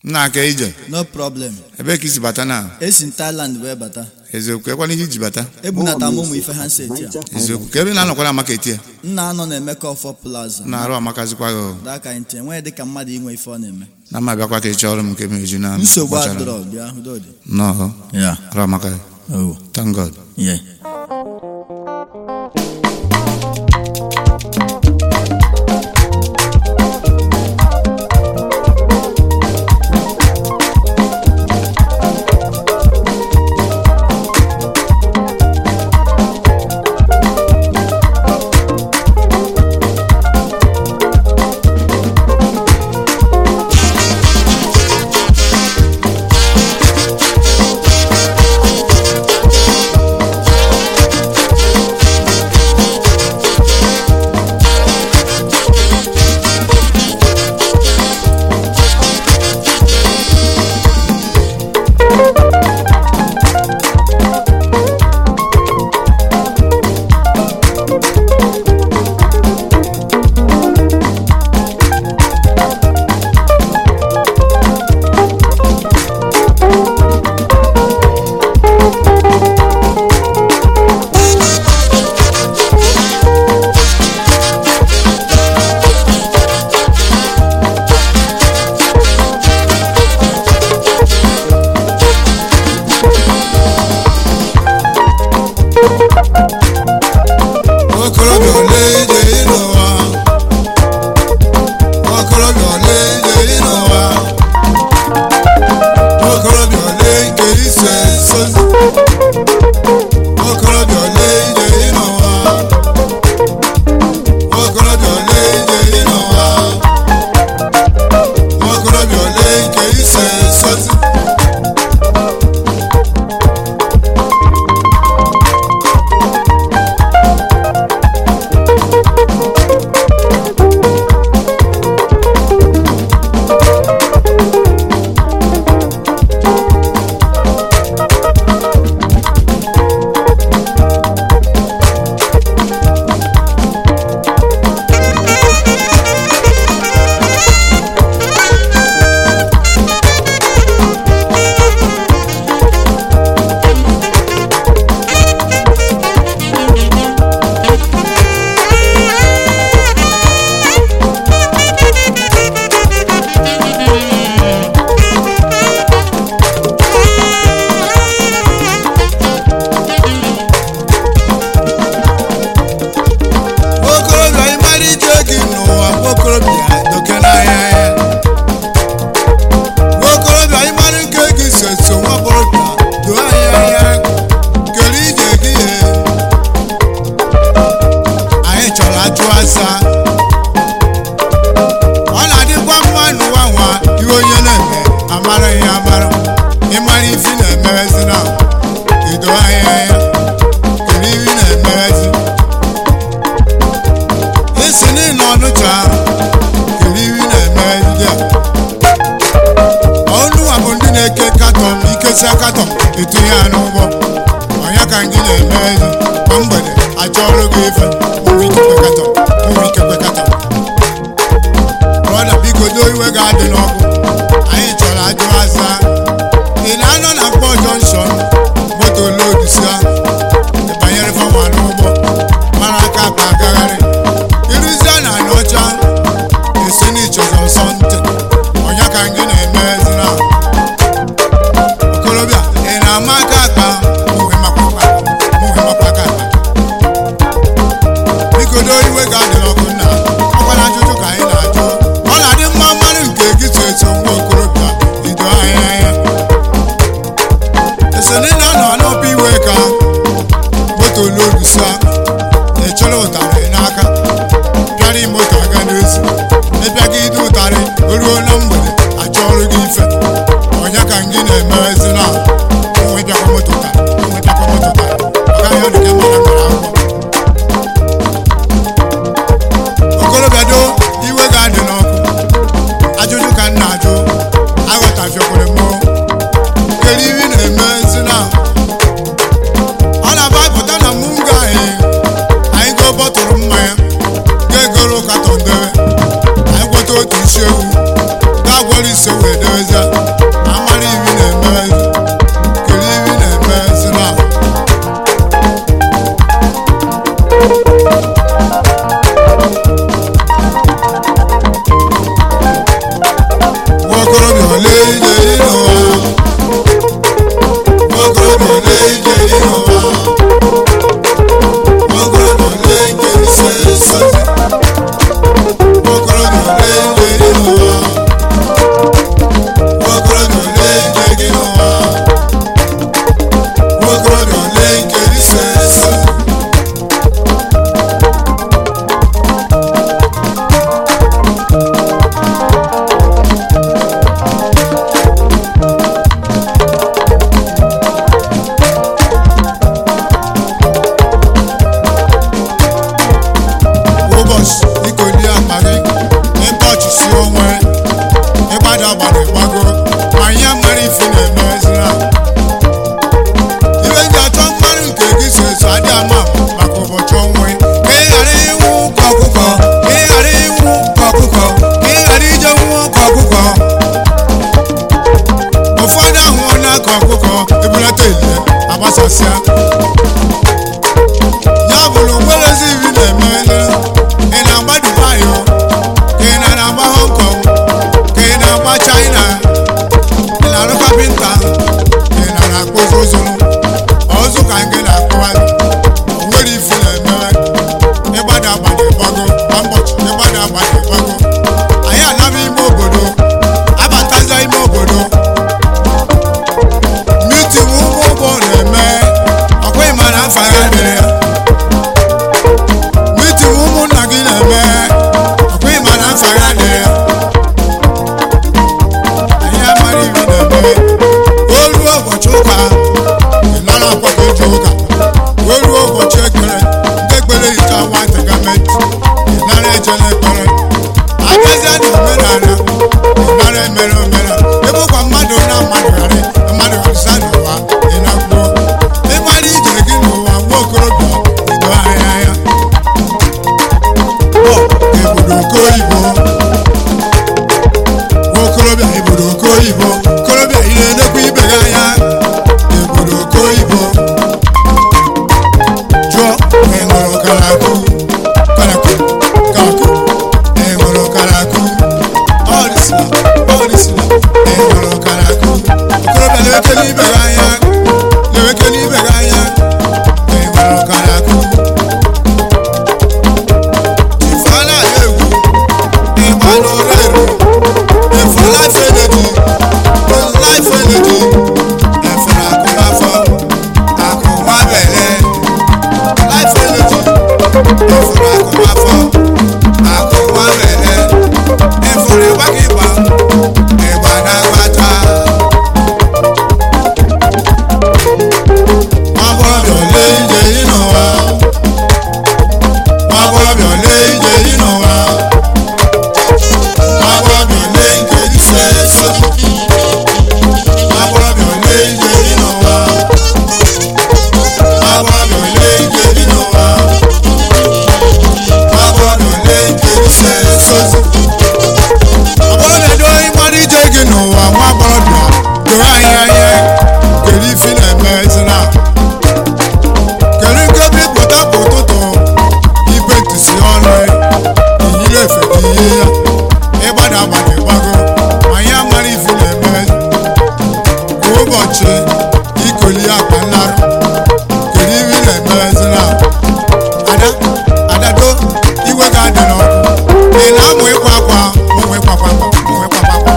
nna aka ije no problem ebee ka isi bata na esi m Thailand wee bata eziokwu ekwana ihe iji bata ebunata m ụmụ ife ha seti a eziokwu ka ebe ị na-anọkwara amaketi ya nna anọ na Emeka Ọfọ Plaza na-arụ amakazikwa gị o. daka ntị enweghị dịka mmadụ inwe ife ọ na-eme na mma bịakwa ka ị chọọ ọrụ m nke meju na nsogbu gbachara. adọrọ bịa udodi nnọọ ya arụ amaka oh thank god yeah okorobịa ole ije ị n'ụwa okorobịa ole ije ị n'ụwa okorobịa ole nke iso esozi okorobịa ole ije ị n'ụwa okorobịa ole ije ị n'ụwa okorobịa ole nke iso esozi okorobịa ịmara ije gị n'ụwa okorobịa doke n'ahịa ya okorobịa ịmara nke gị so so nwa okorobịa doo ahịa ya kere ije gị ye anyị chọrọ ajụ asa ọ na-adịkwa mma n'ụwa nwa ihe onye na-eme amara ihe amara ịmara ifi na-emezi na ido ahịa ya kere ifi na-emezi esi n'ịnọ ọnụcha kiri iri na-eme ndị a ọnụwa bụ ndị na-eke katọn ikesia katọn etinye ya n'ụgbọ ọnya ka ndị na-eme ezi kwa mgbede achọ ọrụ gị ife ụmụ ikekwe katọn ụmụ ikekwe katọn brọda biko do iwe ga-adị n'ọkụ anyị chọrọ ajụ asa ị na-anọ na mkpọ jọnshọn moto lodu sia ịbanyere fanwa n'ụgbọ mara aka akpa agagharị iruzie na anọcha esi n'ichọzọ nsọ ntị ọnya ka gị na-eme ezina okorobịa ị na-ama aka akpa mụhe makwa akpa mụhe makwa aka akpa biko do iwe ga-adị n'ọkụ nna ọkwa na ajụjụ ka anyị na-ajụ ọ na-adị mma mmadụ nke gị so eso nwa okorobịa ido anya ya esoni na nọ n'ọpụ iwe ka moto lodu sa echọrọ ụtarị n'aka pịara moto aga n'ezi ịbịaga ide ụtarị o ruo na mgbede achọ ọrụ gị ife ọnya ka gị na-eme ezi na onwe bịakwa moto ụtarị onwe bịakwa moto ụtarị ọ gaghị ọdụ gị mara mara akwụkwọ okorobịa do iwe ga-adị n'ọkụ ajụjụ ka m na-ajụ aghọtafiọkwere m kere iri na-eme ezi na ọ na-aba pụta na mụ ga anyị anyị go bọtụrụ mmanya ga-egoro katọn debe anyị gwọta otu isi ewu ga-agwọrọ ise wee debe na-emezi amara ibi na-emezi kiri ibi na-emezi na nwaokorobịa ole ije ịnụwa nwaokorobịa ole ije ịnụwa nwaokorobịa ole ije ise sozi nwaokorobịa ole ije ịnụwa nwaokorobịa ole ije gị n'ụwa nwaokorobịa ole ije ise sozi ụbọchị ikoli akpa gị ịbọchị si onwe ịgbada gbada ịgbago ma ihe mara ifi na-emezira ibe ndị achọ mmadụ nke gị so eso adị ama maka ụbọchị onwe ka ị ghara ịnwụ ka ọkụkọ ka ị ghara ịnwụ ka ọkụkọ ka ị ghara ije nwụọ ka ọkụkọ ụfọdụ ahụhụ n'aka ọkụkọ ebulata elie agbasasịa ya bụrụ nwelezi iri na-eme ị na-agba dubai o ka ị na na-agba hong kong ka ị na-agba china ị na-arụ kapịnta ka ị na na-akpụzi ụzụrụ ọzụ ka nke na-akpụgharị o nwere ifi na-eme ịgbada agbada ịgbago kwa ụbọchị ịgbada agbada ịgbago anyị anaba ime obodo abataza ime obodo mitin ụgbọ ụgbọ na-eme ọkwa ịma na afa ya dịrị ya mitin ụmụnna gị na-eme ọkwa ịma na afa ya dịrị ya anyị amara ibi na-eme o ruo ụbọchị ụka ị nara akwa ka eji ụka o ruo ụbọchị ekpere ndị ekpere hicha nwata gọọmenti ị nara ejela ekpere abịazịa na omenala ị nara emere omenala ebe ụkwa mmadụ na mmadụ ghara mmadụ ghara n'ụwa ị na-akwuo ịmara ije gị n'ụwa nwa okorobịa bido ahịa ya obodo okoyibo okorobịa obodo okoyibo okorobịa ị na-enekwa ibe gị anya obodo okoyibo jụọ ị ṅụrụ karaku karaku karaku ị ṅụrụ karaku ọrịsịla ọrịsịla ị ṅụrụ karaku okorobịa na-ewekele ibe gị anya na-ewekele ibe gị anya ị ṅụrụ karaku ifeala egwu ịgba n'ụra eru efu life energy life energy efere akụ n'afọ akụ nwa bele life energy efere akụ n'afọ akụ nwa bele efere ịgba gị ịgba ịgba na-agbata agbọbịa ole ije ị n'ụwa agbọbịa ole ije ị n'ụwa agbọbịa ole ije ise ese agbọbịa ole ije ị n'ụwa agbọbịa ole ije ị n'ụwa agbọbịa ole ije ise ese agbọbịa do ịmara ije gị n'ụwa nwa agbọbịa doro anyị anya kedu ifi na-eme ezina kedu nke bipụta bụ ụtụtụ ibe ntụsi ọnụ ihile efe gị ihe ya ịgbada agbada ịgbago ma ya mara ifi na-eme kwa ụbọchị ikoli akpa nlarụ kedu ifi na-eme ezina ada adado iwe ga adị n'ọkụ ị na-amụ ịkwa akwa ụmụ ịkwakwa akwa ụmụ ịkwakwa akwa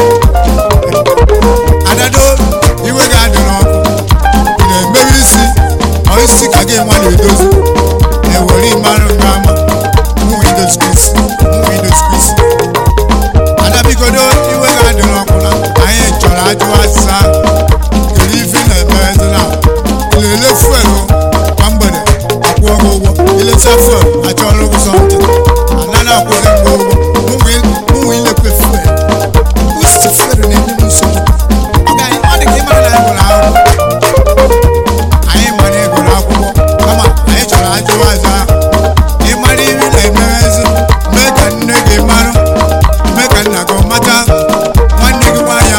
adado iwe ga adị n'ọkụ ị na-emewe isi ọ isi ka gị nwa na-edozi ewere ịmarụ nke ama ụmụ idoskisi ụmụ idoskisi adabigodo iwe ga adị n'ọkụ na anyị chọrọ ajụ azịza kedu ife na-eme ezina ilele fuelu kwa mgbede akwụọ gị ụgwọ ileta fuelu achọrọ gị sọntị anaghị akwụghị gị ụgwọ ụmụ ụmụ ilekwe fuelu usti fuelu na-enye m nsogbu ọ ga- ọ dị ka ịmara na anyị nwere ahụhụ anyị mara ịgụrụ akwụkwọ kama anyị chọrọ ajụwa aza ịmara iri na-emezi mee ka nne gị mara mee ka nna gị mata nwanne gị nwaanyị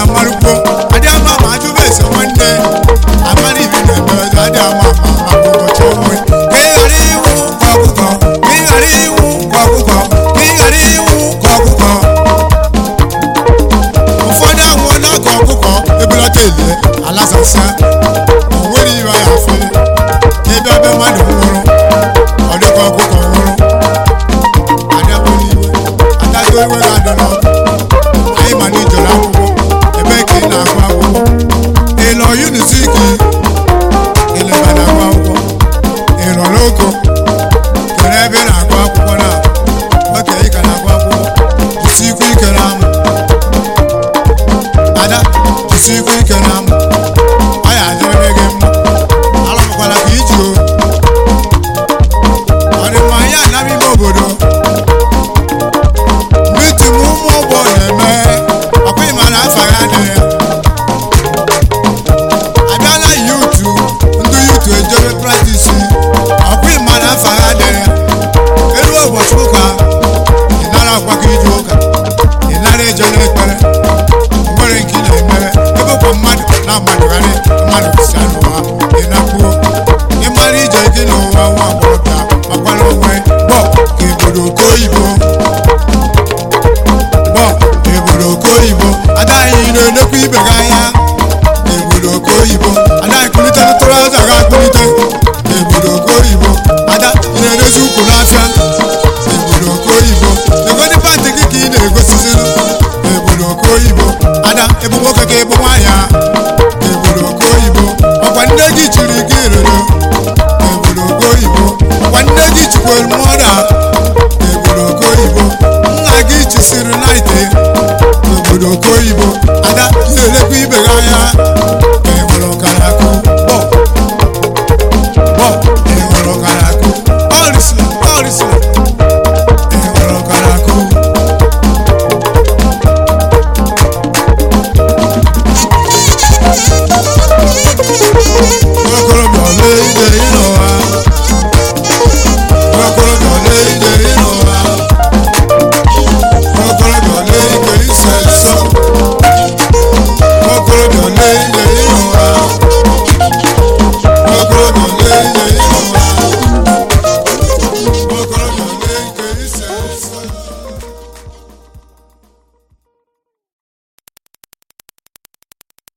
elie alasasịa o nwere ibe ya afụ ebe ebe mmadụ nwụrụ ọ dịkwa ọkụkọ nwụrụ adịakwa n'iwe adado iwe ga-adị n'ọkụ anyị ma na ijere akwụkwọ ebe ka ị na-agụ akwụkwọ ịlọ yunisiki ịleba na-agụ akwụkwọ ịlọ n'oko kere ebe ị na-agụ akwụkwọ na oke ị ka na-agụ akwụkwọ jisikwa ike na amụ ada jisikwa ike na amụ